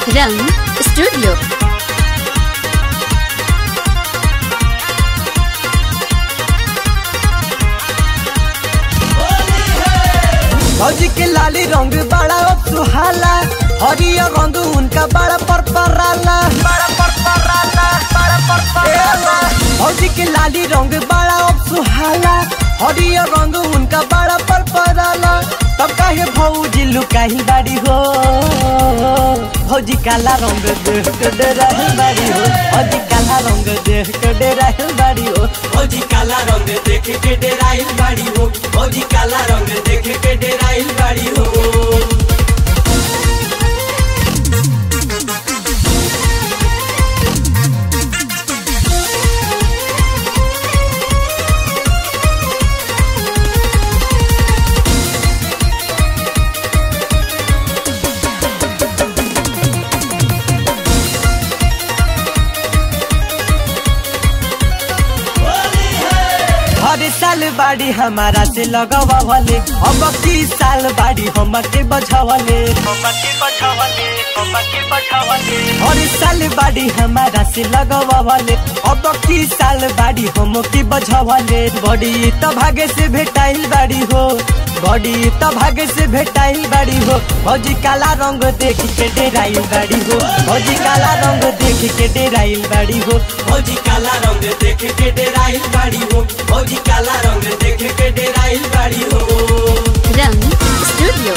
रंग स्टूडियो फौजी के लाली रंग बड़ा सुहाला हरियर रंग उनका बड़ा परपराला बड़ा परपराला बड़ा परपराला फौजी के लाली रंग बड़ा सुहाला हरियर रंग उनका बड़ा परपराला तब काहे फौजी लुकाही बाड़ी हो फौजी काला रंग देख के डराही बाड़ी हो फौजी काला रंग देख के डराही बाड़ी हो फौजी काला रंग देख के डेराइल बाड़ी हो फौजी काला रंग देख के डेराइल बाड़ी हो हर साल बाड़ी हमारा से लगवावले अब की साल बाड़ी हम के बझावले हर साल बाड़ी हमारा से लगवावले अब की साल बाड़ी हम के बझावले बड़ी त भागे से भेटाइल बाड़ी हो बड़ी त भागे से भेटाइल बाड़ी हो भौजी काला रंग देख के डेराइल बाड़ी हो भौजी काला रंग देख के डेराइल बाड़ी हो फौजी काला रंग देख के डेराइल बाड़ी हो फौजी काला रंग देख के डेराइल बाड़ी हो रंग स्टूडियो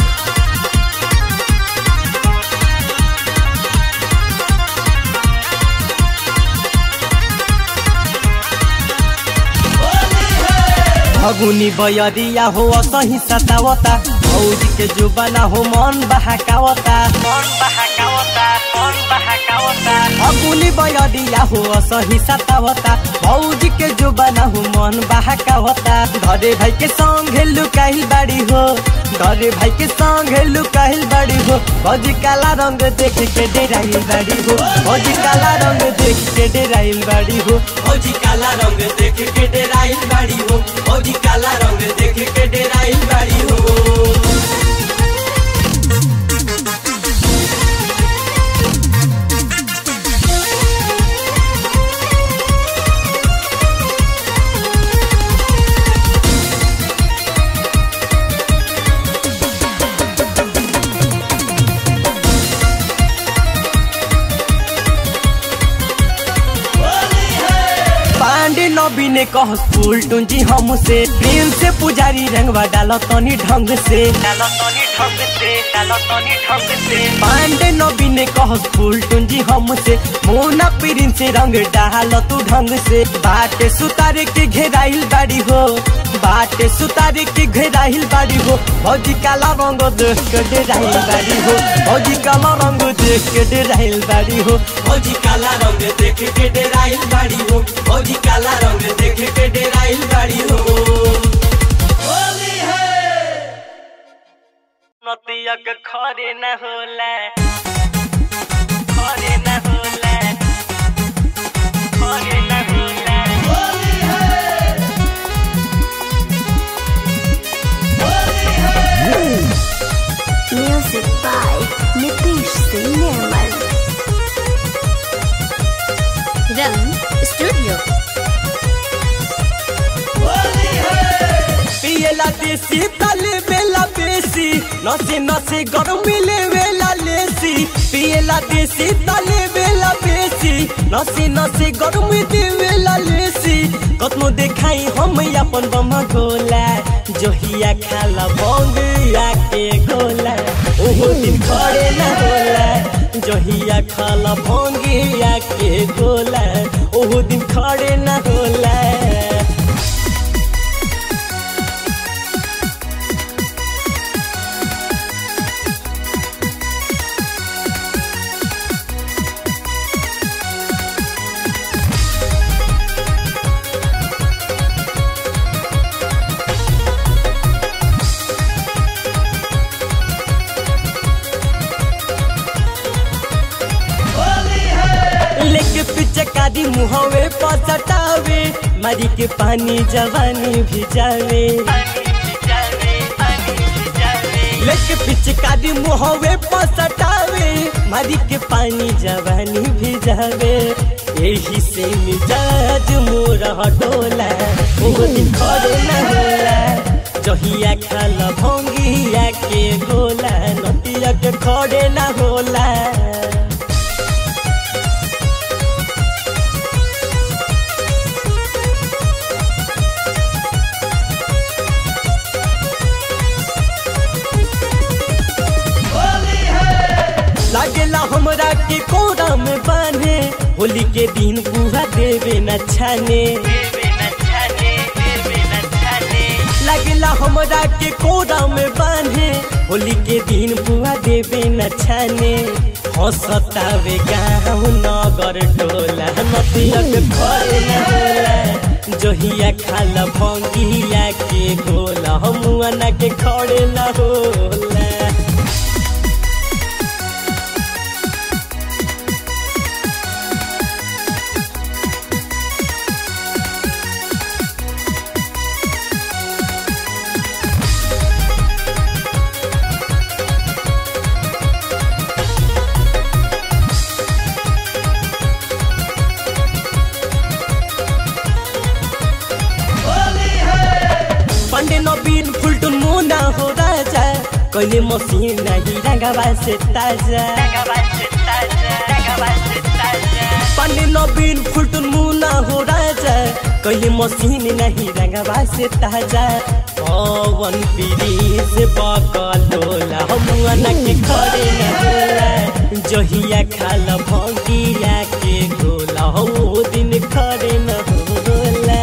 फगुनी बयरिया हो सही सतावता भौजी के जुबाना हो मन बहकावता मन बहकावता मन बहकावता फगुनी बयरिया हो सही सतावता भौजी के जुबाना हो मन बहकावता घरे भाई के संग लुकाइल बाड़ी हो घरे भाई के संग लुकाइल बाड़ी हो भौजी काला रंग देख के डेराइल बाड़ी हो भौजी काला रंग देख के डेराइल बाड़ी हो फौजी काला रंग देख के डेराइल बाड़ी हो फौजी काला रंग देख के डेराइल बाड़ी हो पांडे नबी ने कह फूल टूंजी हमसे प्रेम से पुजारी रंगवा डालो तनी ढंग से डालो तनी ढंग से डालो तनी ढंग से पांडे नबी ने कह फूल टूंजी हमसे मोना पीरिन से रंग डालो तू ढंग से बाटे सुतारे के घेराइल बाड़ी हो बाटे सुतारे के घेराइल बाड़ी हो भौजी काला रंग देख के डेराइल बाड़ी हो भौजी काला रंग देख के डेराइल बाड़ी हो फौजी काला रंग देख के डेराइल बाड़ी हो फौजी काला रंग देख के डेराइल बाड़ी हो होली है नतिया के खरे न होला खरे न होला खरे न होला Music by Nitish Singh Nirmal. रंग स्टूडियो पियला देसी तले बेला बेसी नसे नसे गर्मी ले वेला लेसी पियला देसी तले बेला बेसी नसे नसे गर्मी दे वेला लेसी कतनो देखाई हम अपन बम गोला जोहिया खाला बंग के गोला ओहो दिन खड़े न होला जोहिया खाला भंगिया के गोला ओहो दिन खड़े न होला लेके पिचकारी मुहवे पसटावे मारी के पानी जवानी भिजावे लेके पिचकारी मुहवे पसटावे मारी मारी के पानी जवानी भिजावे यही से मिजाज मोरा डोला वो दिन खड़े न होला जहिया खाल भंगिया के गोला नदिया के खड़े न होला लागेला हमरा के कोरा में बांधे होली के दिन पूरा देवे न छाने लागेला हमरा के कोरा में बांधे होली के दिन पूरा देवे न छाने हंसतावे गाँव नगर टोला नदिया के घर न होला जहिया खाल भंगिया के गोला हमुआ ना के खड़े न होला पंडे नबीन फुलटुन मुना हो राजा कहिले मसिन नाही रंगवा से ताजा पंडे नबीन फुलटुन मुना हो राजा कहिले मसिन नाही रंगवा से ताजा पवन पीरी से बकलोला हमुआ के खड़े न होला जहिया खाल भंगिया के गोला हो दिन खड़े न होला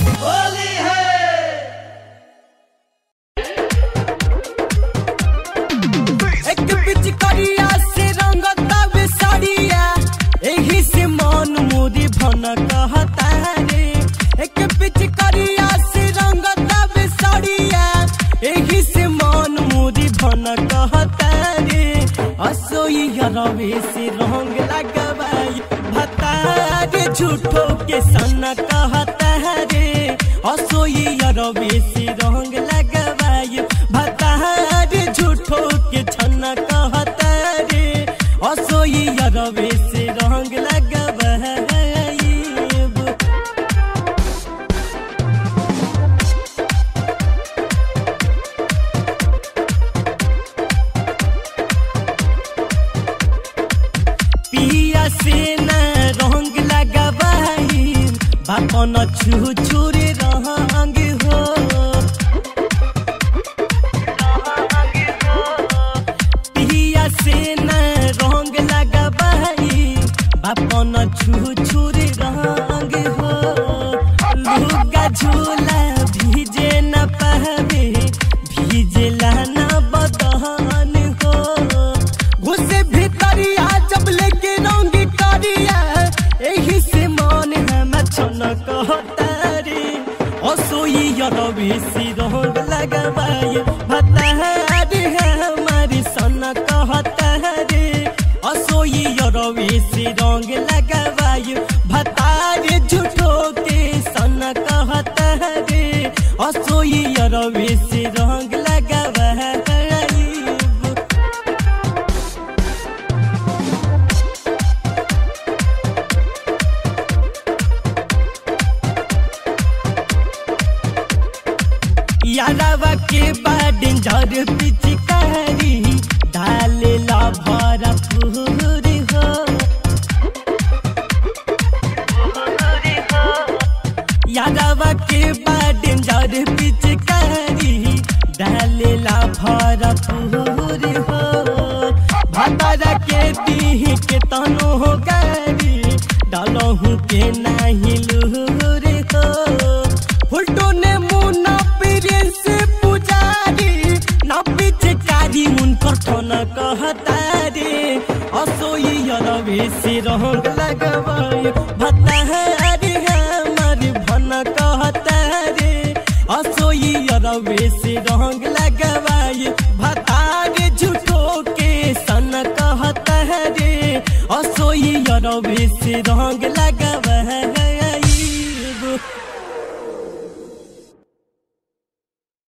एक पिचकारिया से रंगता बेसारिया एही से मन मोरी भन कहता रे एक पिचकारिया से रंगता बेसारिया एही से मन मोरी भन कहता रे असोई रवे से रंग लगवाई भता रे झूठो के सन कहता रे असोई रवे से रंग लगवाई भता रे झूठो के छन कहता रे असोई रवे से रंग लगवाई पिया से न रंग लगवाई बापन छू छुरे रंग हो पिया से न रंग लगवाई बापन छू छुरे रंग हो लुगा झूला भीजे न पावे भीजला न बदहन हो घुसे भीतरिया जब लेके रंग करिया एही से मन हम छन कहतारी असोई रवि सी रंग लगवाई भतारी हमारी सन कहतारी असोई रवि सी रंग लगवाई भतारी झूठो के सन कहतारी असोई रवि सी रंग लगवाई यादवा के बाद जर पिचकारी डाले ला भरा पूरी हो यादवा के बाद जर पिचकारी डाले ला भरा पूरी हो भंडारा के दी के तनो हो गारी डालहू के नाही लूरे हो फुलटो ने मुना पीरे से पुजारी ना पिचकारी उनकर ठन कहतारी असोई रवे से रंग लगवाई भतारी हमारी भन कहतारी असोई रवे से रंग लगवाई भतारी झूठो के सन कहतारी असोई रवे से रंग लगवाई